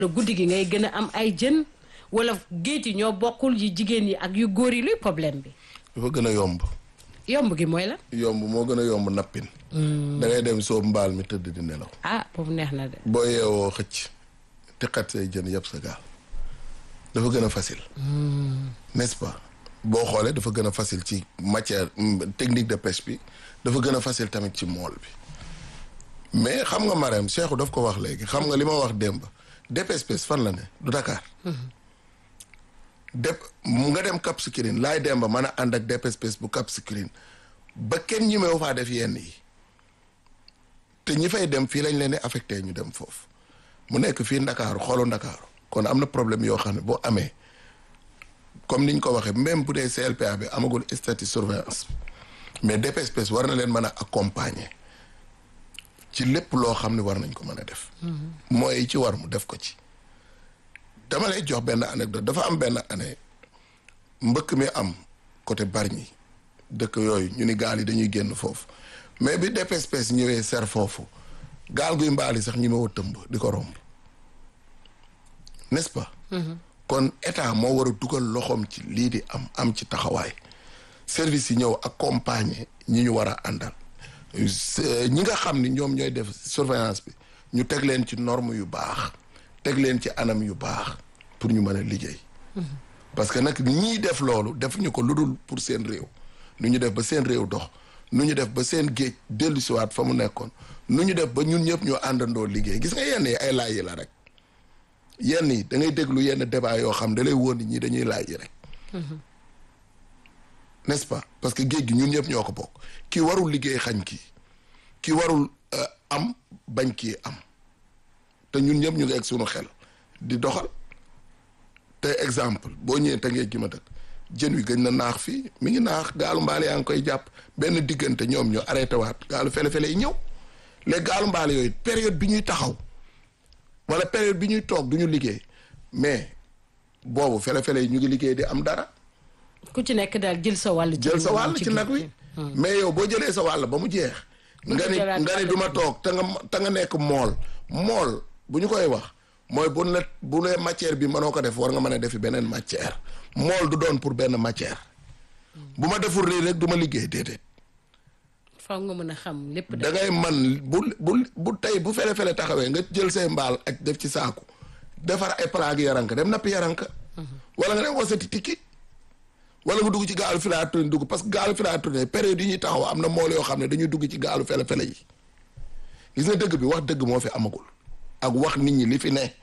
guddi gi ngay gën a am ay jën wala géej yi ñoo bokkul yu jigéen yi ak yu góor yi luy problème bi dafa gën a yomb yomb gi mooy la yomb moo gën a yomb nappin da ngay dem soob mbaal mi tëdd di nelaw ah boobu neex na de boo yeewoo xëcc te xat say jën yëpp sa gaal dafa gën a facile n'est-ce pas boo xoolee dafa gën a facile ci matière technique de pêche bi dafa gën a facile tamit ci mool bi mais xam nga Marème Cheikhou daf ko wax léegi xam nga li ma wax démb DPSPS fan la ne du Dakar dep nga dem Cap Skirring laay demba mën a ànd ak DPSPS bu Cap Skirring ba kenn ñi meew faa def yenn yi te ñi fay dem fii lañ leen di affecté ñu dem foofu mu nekk fii Ndakaaru xoolu Ndakaaru kon am na problème yoo xam ne boo amee comme niñ ko waxee même bu dee CLPA bi amagul statut surveillance mais DPSPS war na leen mën a accompagner ci lépp loo xam ne war nañ ko mën a def mooy ci war mu def ko ci dama lay jox benn anecdote dafa am benn année mbëkk mi am côté Bargny dëkk yooyu ñu ni gaal yi dañuy génn foofu mais bi DPSPS ñëwee ser foofu gaal guy mbaali sax ñi ma wa tëmb di ko romb n'est-ce pas kon état moo war a dugal loxoom ci lii di am am ci taxawaay service yi ñëw accompagner ñi ñu war a àndal ñi nga xam ni ñoom ñooy def surveillance bi ñu teg leen ci norme yu baax teg leen ci anam yu baax pour ñu mën a liggéey parce que nag ñii def loolu def ñu ko lu dul pour seen réew nu ñu def ba seen réew dox nu ñu def ba seen géej dellu siwaat fa mu nekkoon nu ñu def ba ñun ñëpp ñoo àndandoo liggéey gis nga yenn yi ay laaj yi la rek yenn yi da ngay déglu yenn débat yoo xam da lay wóor ni ñi dañuy laaj yi rek n'est-ce pas parce que géej gi ñun ñëpp ñoo ko bokk kii warul liggéey xañ kii kii warul am bañ kii am te ñun ñëpp ñu ngi egg suñu xel di doxal te exemple boo ñëwee te ngee gi ma dëkk jën wi gëj na naax fii mi ngi naax gaalu mbaale yaa ngi koy jàpp benn diggante ñoom ñu arrêté waat gaalu fele-fele yi ñëw les gaalu mbaale yooyu période bi ñuy taxaw wala période bi ñuy toog du ñu liggéey mais boobu fele-fele yi ñu ngi liggéey di am dara ku ci nekk daal jël sa wàll. jël sa wàll ci nag wi mais yow boo jëlee sa wàll ba mu jeex nga ni nga ni du ma toog te nga te nga nekk mool mool bu ñu koy wax mooy bu la bu lee matière bi mënoo ko def war nga mën a defi beneen matière mool du doon pour benn matière bu ma deful lii rek du ma liggéey déedéet faw nga mën a xam lépp da ngay man bu bu bu tey bu fele-fele taxawee nga jël say mbaal ak def ci saaku defar ay palaag yaranka dem nappi yaranka wala nga dem wasati tikki wala nga dugg ci gaalu filature dugg parce que gaalu filature période yi ñuy taxaw am na mool yoo xam ne dañuy dugg ci gaalu fele-fele yi gis nga dëgg bi wax dëgg moo fi amagul ak wax nit ñi li fi ne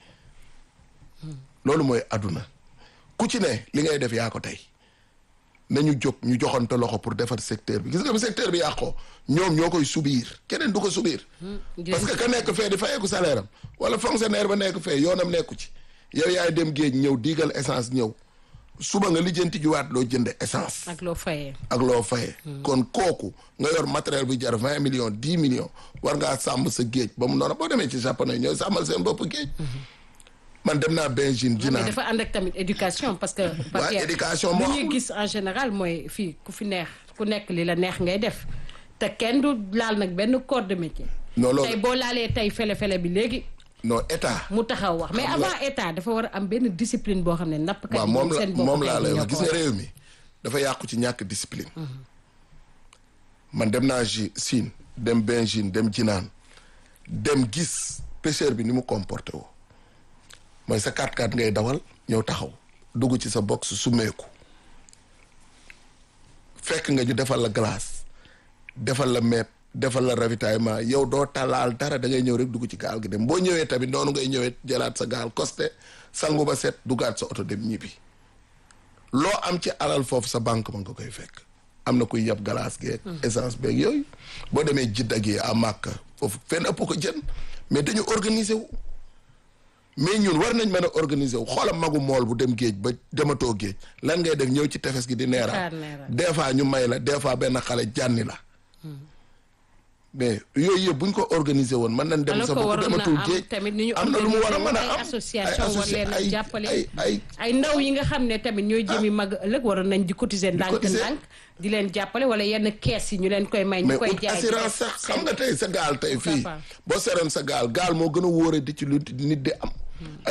loolu mooy àdduna ku ci ne li ngay def yaa ko tey nañu jóg ñu joxante loxo pour defar secteur bi gis nga bi secteur bi yàqoo ñoom ñoo koy subir keneen du ko subir parce que ka nekk fee di fayeeku salaire am wala fonctionnaire ba nekk fee yoonam nekku ci yow yaay dem géej ñëw diigal essence ñëw suba nga lijjanti juwaat loo jënde essence ak loo fayee ak loo fayee kon kooku nga yor matériel bu jar vingt millions dix millions war ngaa sàmm sa géej ba mu noonu boo demee ci japonais ñooy sàmmal seen bopp géej man dem naa Beijing jinaan dafa ànd ak tamit éducation parce que waaw éducation moo lu ñuy gis en général mooy fii ku fi neex ku nekk li la neex ngay def te kenn du laal nag benn corps de métier non loolu tey boo laalee tey fele-fele bi léegi non état mu taxaw wax mais avant état dafa war a am benn discipline boo xam ne nappkat waaw yi moom la seen bopp moom laa lay ñoo wax gis ko nga war. réew mi dafa yàqu ci ñàkk discipline man dem naa ji Siin dem Beijing dem jinaan dem gis pêcheur bi ni mu comporté woo mooy sa 4x4 ngay dawal ñëw taxaw dugg ci sa box sumeeku fekk nga ñu defal la glace defal la meeb defal la ravitaillement yow doo talaal dara da ngay ñëw rek dugg ci gaal gi dem boo ñëwee tamit noonu ngay ñëwee jëlaat sa gaal costé sangu ba set duggaat sa oto dem ñibbi loo am ci alal foofu sa banque ma nga koy fekk am na kuy yab glace geeg essence beeg yooyu boo demee jidda gi à Màkka foofu fenn ëpp ko jën mais dañu organiser wu mais ñun war nañ mën a organiser wu xoola magu mool bu dem géej ba dematoo géej lan ngay def ñëw ci tefes gi di neeraat Xaar neeraat. des fois ñu may la des fois benn xale jànni la mais yooyu yëpp bu ñu ko organiser woon mën nañ dem alors sa que bopp waroon na dematul am géej tamit ni ñu am na lu mu war a mën a ay am association war associ- leen a ay- jàppale ay ay ay ndaw yi nga xam ne tamit ñooy jëmi mag ëllëg waroon nañ di cotiser ndànk cotiser. ndànk di leen jàppale wala yenn kees yi ñu leen koy may ñu mais koy ut jaay assurance di def sax xam nga tey sa gaal tey fii pas. boo seroon sa gaal gaal moo gën a wóore di ci lu nit di am